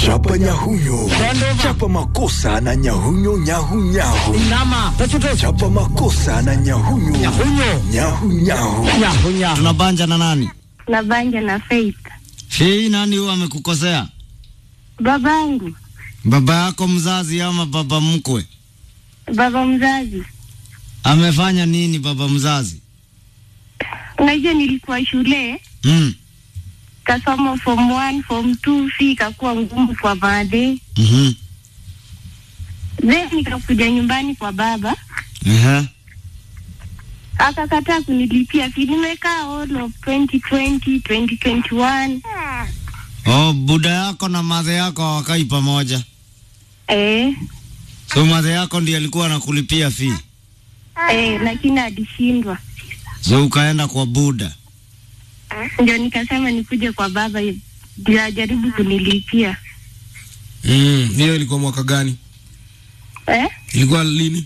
Chapa nyahunyo, chapa makosa na nyahunyo nyahunyahu, Inama. Tachutu. chapa makosa na nyahunyo Nyahunyo. nyahunyahu. Nyahunya. Tunabanja na nani? na banja na Faith. Hii nani huyo amekukosea? Babangu, Baba yako mzazi ama baba mkwe? baba mzazi, Amefanya nini baba mzazi? unajua nilikuwa shule Mm. kasoma form 1 form 2 fi ikakuwa ngumu kwa baadhi, Mhm. then nikakuja nyumbani kwa baba Ehe. akakataa kunilipia fi. Nimekaa all of 2020 2021 Oh, buda yako na madhe yako hawakai pamoja. eh, So madhe yako ndiye alikuwa anakulipia fee. eh, lakini alishindwa, So ukaenda kwa buda. ndio nikasema nikuje kwa baba ndio ajaribu kunilipia Mm, hiyo ilikuwa mwaka gani? eh, Ilikuwa lini?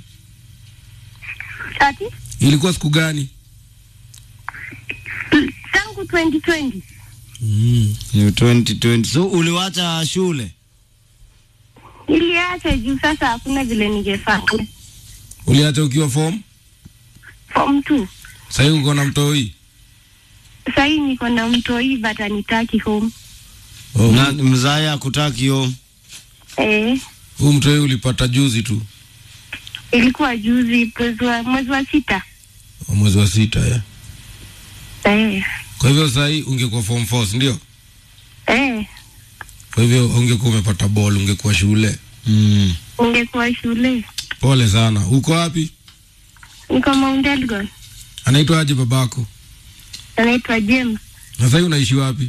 ati Ilikuwa siku gani? tangu 2020 Mm. Ni 2020. So uliwacha shule? niliacha juu sasa hakuna vile ningefanya Uliacha ukiwa form? form 2 Sasa hivi uko na mtoi? sahii niko na mtoi but anitaki home Oh, Na mzae akutaki home. eh, huu mtoi ulipata juzi tu. ilikuwa juzi mwezi wa mwezi wa sita wa Mwezi wa sita ya. eh, Kwa hivyo sasa hii ungekuwa form 4, si ndio? eh, Kwa hivyo ungekuwa umepata ball, ungekuwa shule. Mm. ningekuwa shule Pole sana. Uko wapi? niko Mount Elgon Anaitwa aje babako? anaitwa James Na sasa hivi unaishi wapi?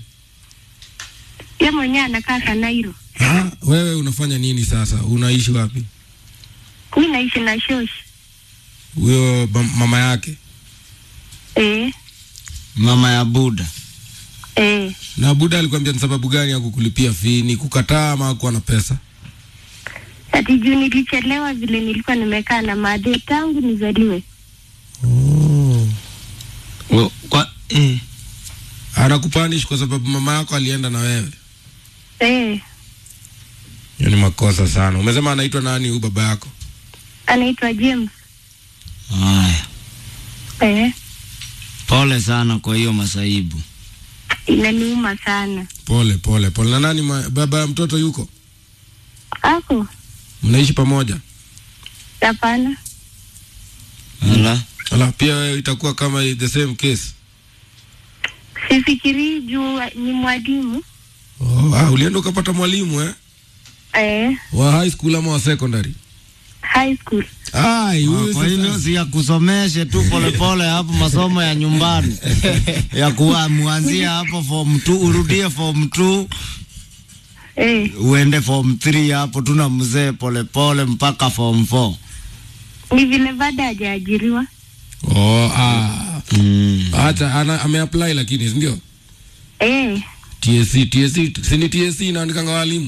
ye mwenyewe anakaa Kanairo Ah, wewe unafanya nini sasa? Unaishi wapi? mi naishi na shosh Huyo ma- mama yake. eh, Mama ya buda. eh. Na Buda alikwambia ni sababu gani ya kukulipia fee? Ni kukataa ama hakuwa na pesa? ati juu nilichelewa vile nilikuwa nimekaa na madhe tangu nizaliwe Oh. Oh, kwa eh. Anakupanish kwa sababu mama yako alienda na wewe. eh, Hiyo ni makosa sana. Umesema anaitwa nani huyu baba yako? anaitwa James Haya. eh, Pole sana kwa hiyo masaibu. inaniuma sana Pole pole pole. Na nani ma, baba ya mtoto yuko? ako Mnaishi pamoja? hapana Ala. Ala, pia wewe itakuwa kama the same case. sifikirii juu ni mwalimu Oh, ah, ulienda ukapata mwalimu eh? eh, Wa high school ama wa secondary? high school Ai, huyu Kwa hivyo sasa. si ya kusomeshe tu polepole hapo masomo ya nyumbani ya kuwa muanzia hapo form 2 urudie form 2 eh, uende form 3 hapo tuna mzee polepole mpaka form 4. ni vile bado hajaajiriwa Oh, ah. Mm. Acha ana ameapply lakini si ndio? eh, TSC, TSC, si ni TSC inaandikanga walimu?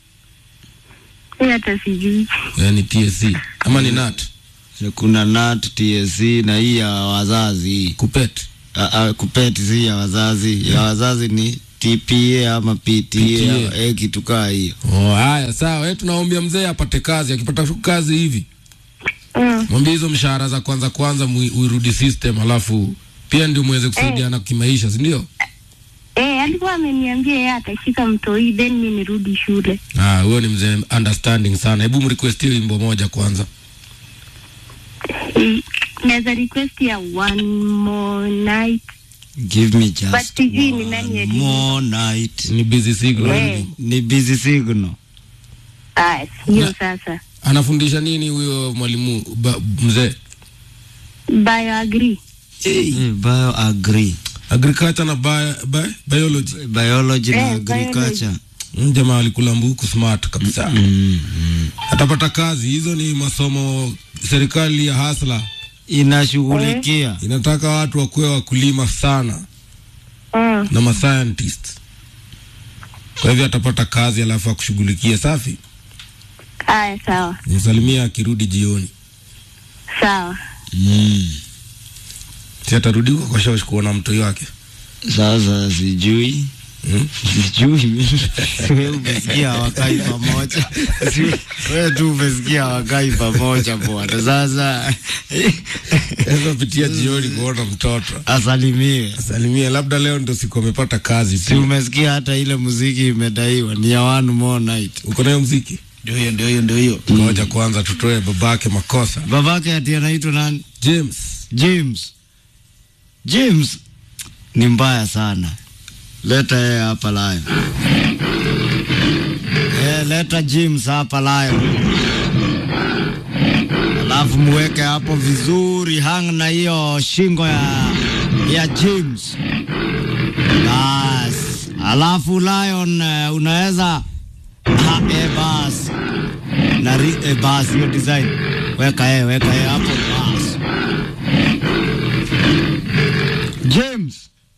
mi hata sijui Yaani TSC ama ni NAT? Kuna NAT, TSC na hii ya wazazi hii. Kupet. A, a, kupeti si ya wazazi, ya wazazi ni TPA ama PTA, PTA. eh, kitu kaa hiyo. Oh, haya sawa. Wewe tunaombea mzee apate kazi, akipata tu kazi hivi. mm. Mwambie hizo mshahara za kwanza kwanza mui- uirudi system alafu pia ndio muweze kusaidiana kimaisha, si ndio? Eh, alikuwa ameniambia yeye atashika mtoi then mi nirudi shule. Ah, huyo ni mzee understanding sana. Hebu mrequest hiyo wimbo moja kwanza. Eh, Naweza request ya one more night. Give me just But sijui ni nani one aliimba. more night. Ni busy signal. Eh. Ni busy signal. Ah, hiyo Na- sasa. Anafundisha nini huyo mwalimu ba- mzee? Bioagri. Eh, bio agree. Agriculture na bio, bio, biology. Biology na Eh, agriculture. Mm, Jamaa alikula mbuku smart kabisa. Mm, mm. Atapata kazi. Hizo ni masomo serikali ya hasla Inashughulikia. inataka watu wakuwe wakulima sana Mm. na ma scientist. Kwa hivyo atapata kazi alafu akushughulikie. Safi. Haya, sawa Nisalimia akirudi jioni. sawa. Mm. Si atarudi huko kwa shosh kuona mtoi wake. Sasa sijui Sijui. Wewe umesikia wakai pamoja. Si- Wewe tu umesikia wakai pamoja bwana. Sasa Sasa pitia jioni kuona mtoto asalimiwe. salimia, labda leo ndo siku amepata kazi Si pia. umesikia hata ile muziki imedaiwa ni ya one more night. Uko nayo mziki? Ndio hiyo, ndio hiyo, ndio hiyo. Ngoja kwanza tutoe babake makosa. Babake ati anaitwa nani? James James. James ni mbaya sana. Leta yeye hapa live. Eh, leta James hapa live. Alafu muweke hapo vizuri, hang na hiyo shingo ya ya James. Bas. Alafu Lion uh, unaweza ha, eh, bas. Na ri, eh, bas hiyo design. Weka yeye, weka yeye hapo bas. James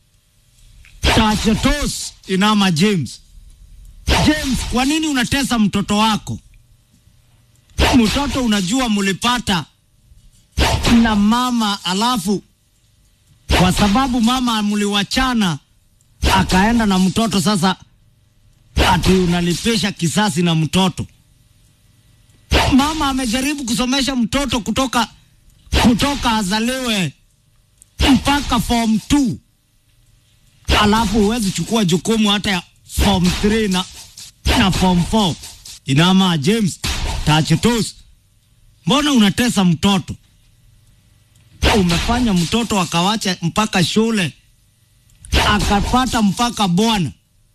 Tachetos inama James. James, kwa nini unatesa mtoto wako? Mtoto unajua mulipata na mama, alafu kwa sababu mama muliwachana akaenda na mtoto, sasa ati unalipisha kisasi na mtoto. Mama amejaribu kusomesha mtoto kutoka kutoka azaliwe mpaka form 2 alafu huwezi chukua jukumu hata ya form 3 na, na form 4 inama James tachetos mbona unatesa mtoto umefanya mtoto akawacha mpaka shule akapata mpaka bwana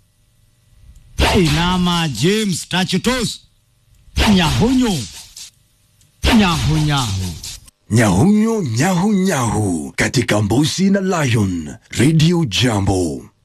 inama James tachetos nyahunyo nyahunyahu Nyahunyo nyahu nyahu katika Mbusi na Lion Radio Jambo.